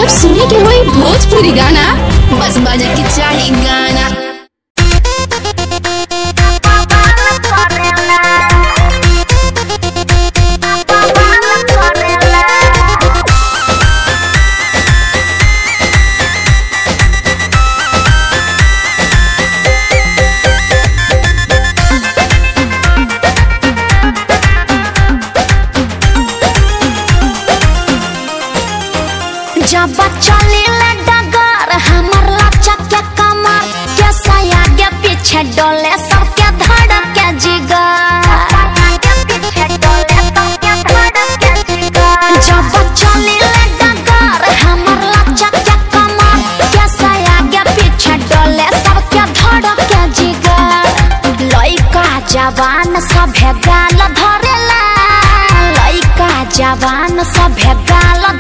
जब सुने के होई भोजपुरी गाना बस बजे के चाही गाना जब चले डगर हमर लचक के कमर के सया के पीछे डोले सबके धड़क के जिगर जब चले डगर हमर लचक के कमर के सया के पीछे डोले सबके धड़क के जिगर लइका जवान सभे गाल धरेला लइका जवान सभे गाल